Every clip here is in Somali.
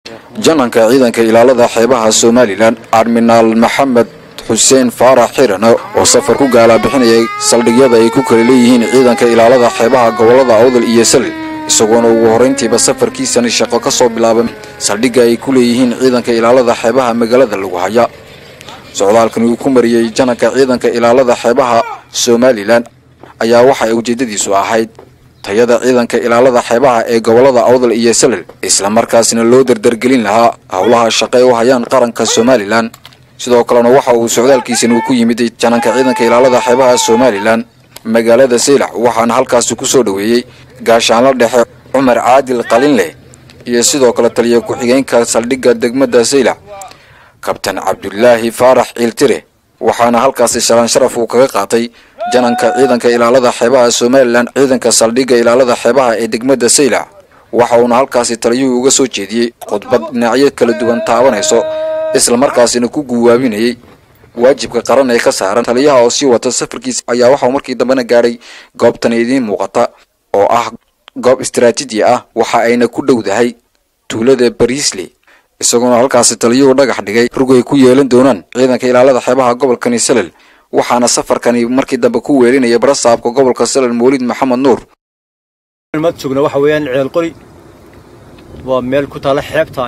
jananka ciidanka ilaalada xeebaha somalilan adminaal maxamed xuseen faarax xiran oo safar ku gaalabixinayay saldhigyada ay ku kala leeyihiin ciidanka ilaalada xeebaha gobolada awdal iyo salil isagoona ugu horrayntiiba safarkiisani shaqo ka soo bilaabay saldhigga ay ku leeyihiin ciidanka ilaalada xeebaha magaalada lagu haya socdaalkan uu ku mariyey jananka ciidanka ilaalada xeebaha somalilan ayaa waxa ay ujeeddadiisu ahayd tayada ciidanka ilaalada xeebaha ee gobolada awdal iyo salil islamarkaasna loo dardargelin lahaa howlaha shaqe u hayaan qaranka somalilan sidoo kalena waxa uu socdaalkiisan uu ku yimid jananka ciidanka ilaalada xeebaha somalilan magaalada saylac waxaana halkaasi ku soo dhoweeyey gaashaanla dhexe cumar caadil qalinleh iyo sidoo kale taliya ku-xigeenka saldhigga degmada saylac kabtan cabdulaahi faarax ciiltire waxaana halkaasi shalaan sharaf uu kaga qaatay jananka ciidanka ilaalada xeebaha somalilan ciidanka saldhigga ilaalada xeebaha ee degmada saylac waxa uuna halkaasi taliyuhu uga soo jeediyey khudbad dhinacyo kala duwan taabanayso islamarkaasina ku guwaabinayay waajibka qaran ee ka saaran taliyaha oo sii wata safarkiisa ayaa waxauu markii dambena gaadhay goobtan idiin muuqata oo ah goob istaraatiiji ah waxa ayna ku dhowdahay tuulada bariisley isagoona halkaasi taliyuhu dhagax dhigay rug ay ku yeelan doonaan ciidanka ilaalada xeebaha gobolkani salel waxaana safarkani markii dambe ku weelinaya barasaabka gobolka salel mawlid maxamed nuur maad joogna waxa weeyaan ceel qori waa meel ku taalla xeebta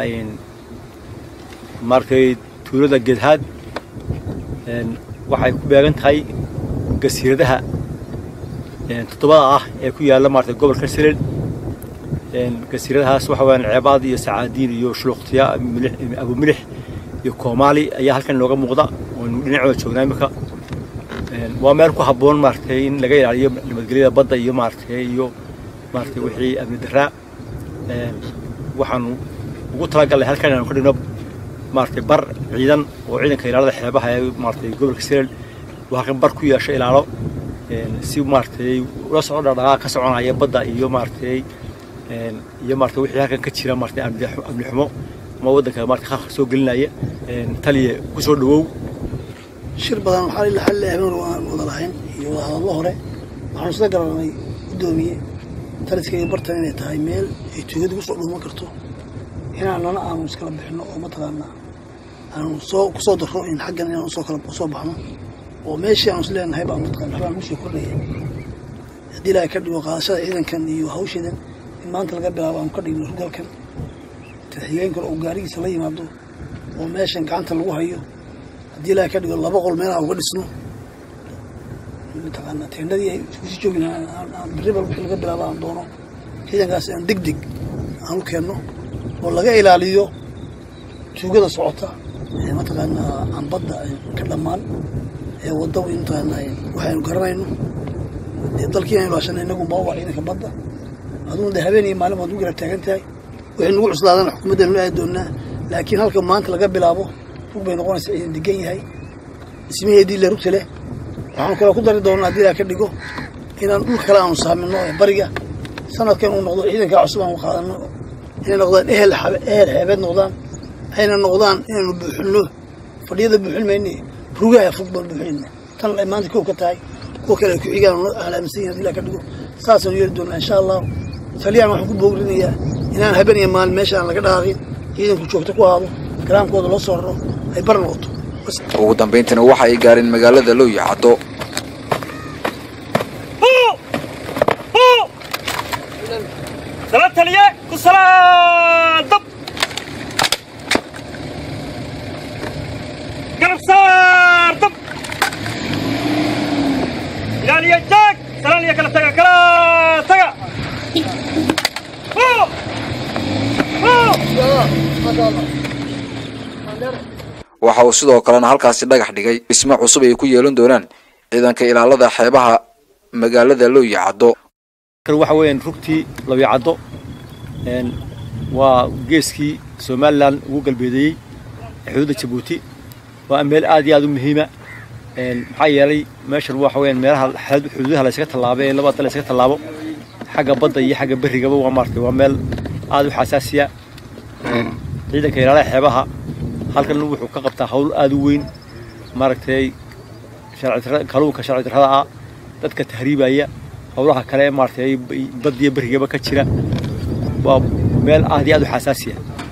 maaragtay tuulada geedhaad waxay ku beegan tahay gasiiradaha toddobada ah ee ku yaalla maaragtay gobolka salel gasiiradahaas waxa weeyaan ceebaad iyo sacaadiin iyo shuluuqtiya milix abu milix iyo koomaali ayaa halkan inooga muuqda oonu dhinacooda joognaa imika waa meel ku habboon maaragtay in laga ilaaliyo nabadgelyada badda iyo maaragtay iyo maaragtay wixii amni daraa waxaanu ugu talagalnay halkan inaanu ka dhigno maaragtay bar ciidan oo ciidanka ilaalada xeebaha ee maaragtay gobolka salel uu halkan bar ku yeesho ilaalo si maaragtay ula socdo dhaqdhaqaaq ka soconaya badda iyo maaragtay iyo maarata wixii halkan ka jira maarata amni xumo ama waddanka maarata khalkhal soo gelinaya taliye ku soo dhawow shir badan waxaa ila xalli habeen aan wada lahayn iyo wada hadallo hore waxaanu isla garanay guddoomiye taliska iyo bartan inay tahay meel ay tuugada ku soo dhuuman karto inaanana aanu iskala bixino oo mataqaanaa aanu soo ku soo darro in xaggan inaan usoo kala usoo baxno oo meeshii aanu is leenahay baan mataqana waxbaan kusoo kordhaya haddii ilaahay ka dhigo qaadashada ciidankan iyo hawshadan in maanta laga bilaabo aanu ka dhigno rugalkan taxigeen kale oo gaarigiisa la yimaado oo meeshan gacanta lagu hayo haddii ilaahay ka dhigo laba qol meelaha uga dhisno mataqaana teendadii ay iskusii joogin berribal wixii laga bilaabo aan doono ciidankaas aan deg deg aan u keenno oo laga ilaaliyo tuugada socota ee mataqaanaa aan badda ka dhammaan ee wadda mataqaana waxaynu garanayno dee dalkii inaynu hashana inagu maaba ciidanka badda adugu de habeen iyo maalin waad u garab taagan tahay wixii nagu cuslaadana xukuumaddaynu la aadi doonaa laakiin halka maanta laga bilaabo rug bay noqonaysaa ciidan degan yahay dhismaheedii le rugta leh waxaanu kale ku dari doonaa haddii ilaa ka dhigo inaan dhulka kale aanu saamino ee bariga sanadkan uu noqdo ciidankaa cusub aanu qaadano inay noqdaan ehel ehel xeebeed noqdaan ayna noqdaan inaynu buuxinno fadhiyada buuxin mayne rugaha fog baan buuxinayna tan ay maanta koob ka tahay kuwa kale ay ku xigaan alaaminsan yahin hadii ilaa ka dhigo saasaan yeeli doonaa insha allah taliyaan waxaan ku boogrinayaa inaan haben iyo maalin meesha aan laga dhaqaaqin ciidanku joogto ku ahaado garaamkooda loo soo raro ay bar noqoto ugu dambayntiina waxa ay gaareen magaalada lowya caddo sala taliye ku salaadab garab saar dab ilaaliya jaag salaaliya kala taga kala taga waxa uu sidoo kalena halkaasi dhagax dhigay dhismo cusub ay ku yeelan doonaan ciidanka ilaalada xeebaha magaalada lowya caddo waxa weeyaan rugtii lawya caddo waa geeskii somalilan ugu galbeedeeyey xuduudda jabuuti waa meel aad iyo aad u muhiima maxaa yeelay meeshan waxa weeyaan meelaha xuduudaha laysaga tallaabo ee labada dal laysaga tallaabo xagga badda iyo xagga berrigaba waa maaragtay waa meel aad u xasaasiya ciidanka ilaalaha xeebaha halkan wuxuu ka qabtaa hawl aad u weyn maaragtay kaluunka sharci darrada ah dadka tahriibaya howlaha kale maaragtay baddiyo berrigaba ka jira waa meel aad iyo aad u xasaasiya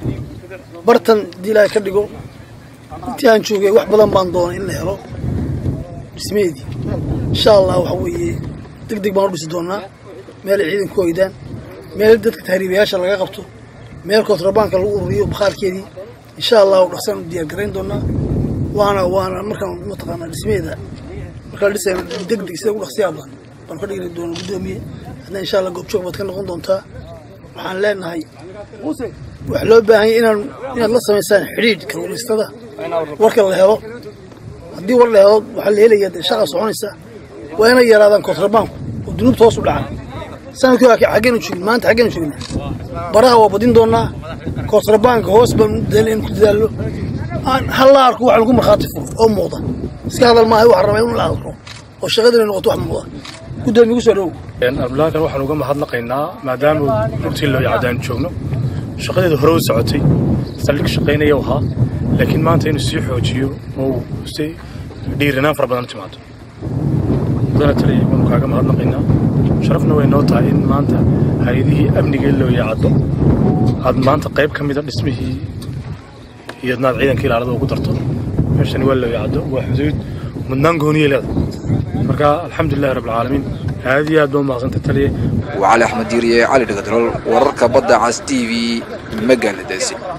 bartan haddii ilaahay ka dhigo intii aan joogay wax badan baan doonay in la helo dhismeedii insha allah waxa weeye deg deg baan u dhisi doonaa meel ay ciidanku hoydaan meel dadka tahriibayaasha laga qabto meel kontrabaanka lagu ururiyo bakhaarkeedii insha allahu dhaqsaan u diyaar garayn doonaa waana waana markaan mataqaanaa dhismeeda markaa la dhisayna deg deg sida ugu dhaqsiyaa badan baan ka dhigi doona guddoomiye hadna insha allah goobjoog baad ka noqon doontaa waxaan leenahay waxaa loo baahan yahay inaan inaad la samaysaan xidhiidh kalluumaystada warka la helo haddii war la helo waxaa la helayaa dee shaqa soconaysa waa inay yaraadaan kontrabaanku oo dunuubta hoos u dhacaan sanadkii hore xaggeenu joogin maanta xaggeenu joogna baraha waa badin doonaa kontrabaanka hoos baan u dadaal in ku dadaallo aan hal la arko wax lagu markhaati furo oo muuqda iska hadal maaha waxaa rabaa in la arko oo shaqadina noqoto wax muuqda guddoomiye ku soo dhowow abdulaakan waxaan uga mahadnaqaynaa maadaama runtii loo yacdaan joogno shaqadeeda hore u socotay saldhig shaqaynaya u ahaa laakiin maanta inuu sii xoojiyo oo uu si dhiirinaan fara badan u timaado mudana taliya waanu kaaga mahadnaqaynaa sharafna way noo tahay in maanta hay-adihii amnigee loo yacdo aad maanta qayb ka mida dhismihii iyo adnaad ciidanka ilaalada ugu darto meeshani waa loo yacdo waa xuduud mudnaan gooniyay leedahay marka alxamdulilahi rabbilcaalamiin aad iyo aad baa umahadsantahay taliya waa cali axmed diiriye cali dhagadrol wararka badda cas t v magaaladaasi